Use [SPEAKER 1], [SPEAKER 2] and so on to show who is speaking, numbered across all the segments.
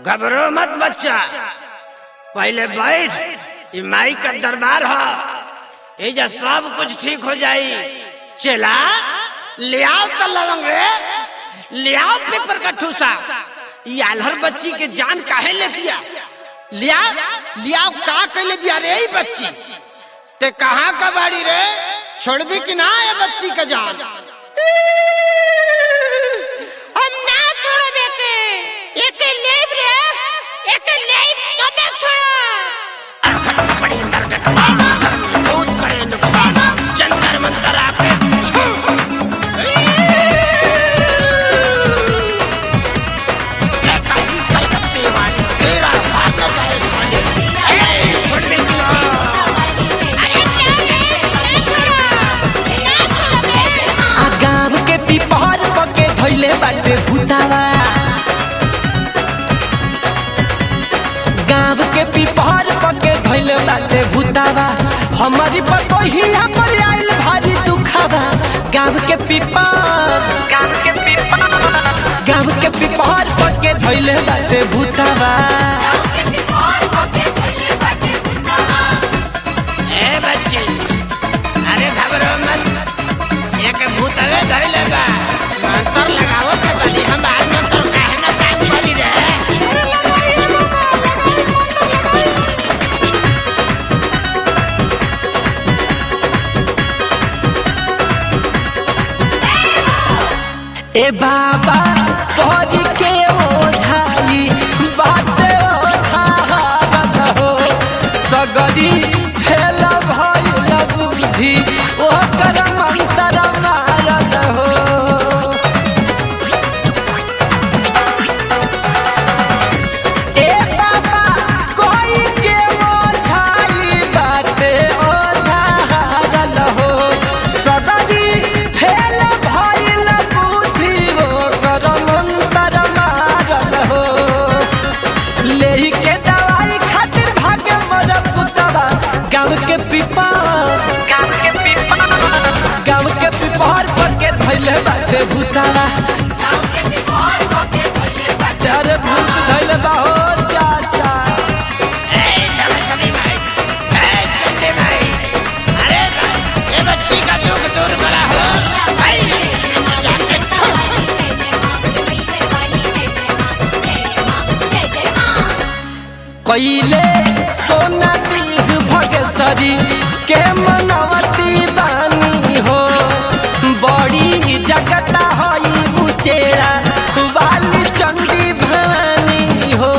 [SPEAKER 1] घबरो मत बच्चा पहले बैठ ये माई का दरबार है एजा सब कुछ ठीक हो जाई चला ले आओ तो लवंग रे ले आओ पेपर का ठूसा ये आल्हर बच्ची के जान काहे ले दिया लिया लिया का कहले बिया रे ई बच्ची ते कहाँ का बाड़ी रे छोड़बी कि ना ये बच्ची का जान
[SPEAKER 2] हम ना छोड़बे के एके लेब रे एके लेब तबे छोड़
[SPEAKER 1] बड़ी मरकट बहुत बड़े नुकसान जंतर मंतर आके काकी कलकत्ते वाली तेरा भाग न जाए खाने ए, छोड़ दे कि ना
[SPEAKER 2] अरे ना बे ना छोड़ ना छोड़बे
[SPEAKER 3] आ गाँव के पिपहर पके धैले बाटे भूतावा गाँव के पिपहर पके धैले बाटे भूतावा हमारी पतोही हमर आइल भारी दुखावा गाँव के पिपहर गाँव के पिपहर गाँव के पिपहर पके धैले बाटे भूतावा
[SPEAKER 1] ए बच्ची अरे घबरो मत एक भूतवे धर लेगा मंत्र लगाओ के बनी हम आज मंत्र काहे ना काम करी रे
[SPEAKER 3] ए बाबा तोहरी के ओझाई बाटे ओझावत हो सगरी फेल भइल बुद्धि ओकर मंतर मारत हो ए बाबा कोई के ओझाई बाटे ओझावत हो सगरी फेल भइल बुद्धि ओकर मंतर मारत हो लेही के दवाई खातिर भागे मर पुतवा गाँव के पिपल गाँव के पिपल गाँव के पिपहर पर के धैले बाटे भूतावा अरे भूत धैले बा हो चाचा
[SPEAKER 1] ए नमस्ते भाई ए चंदे भाई अरे भाई ये बच्ची का दुख दूर करा हो भाई जाके छोड़
[SPEAKER 3] कैले सोना दीघ भगसरी के मनवती बानी हो बड़ी जगता हई उचेरा वाली चंडी भानी हो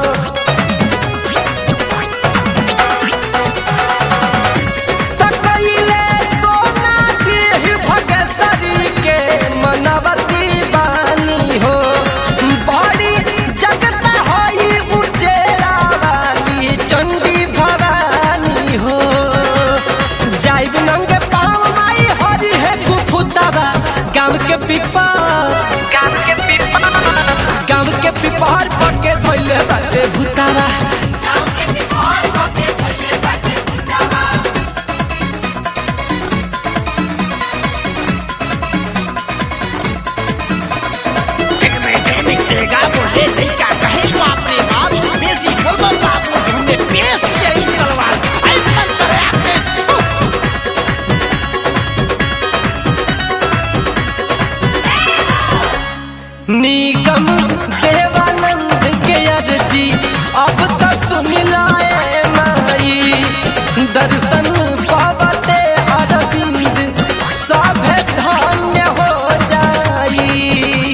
[SPEAKER 3] त कैले सोना दीघ भगसरी के मनवती बानी हो बड़ी जगता हई उचेरा वाली चंडी भवानी हो जाइब नंगे पाँव माई हरी है कुफुतावा गाँव के पिपल गाँव के पिपल गाँव के पिपहर पके धोइले बाटे भूतावा
[SPEAKER 1] एक बेटे मिटेगा बोले नहीं क्या कहे तो अपने बाप बेसी बोलो बाप ढूंढे पेश यही तलवार आई मंत्र आके छू
[SPEAKER 3] निगम देवानंद के अर्जी अब तो सुन लाए माई दर्शन पावते अरविंद सब धन्य हो जाई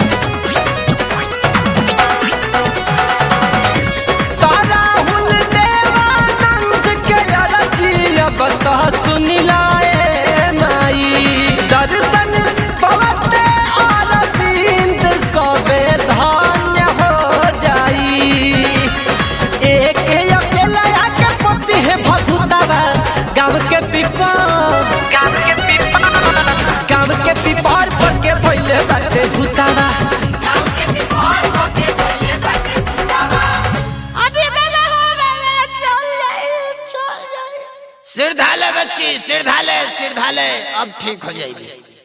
[SPEAKER 3] ताराहुल देवानंद के अर्जी अब तो सुन लाए माई दर्शन पवते अरविंद सबे धान्य हो जाई एक अकेला के पति है भभुतावा गाँव के पिपल गाँव के पिपल गाँव के पिपल पर के धोइले बाटे भूतावा
[SPEAKER 2] अरे बाबा हो बाबा चल जाए चल जाए
[SPEAKER 1] सिर धाले बच्ची सिर धाले सिर धाले अब ठीक हो जाएगी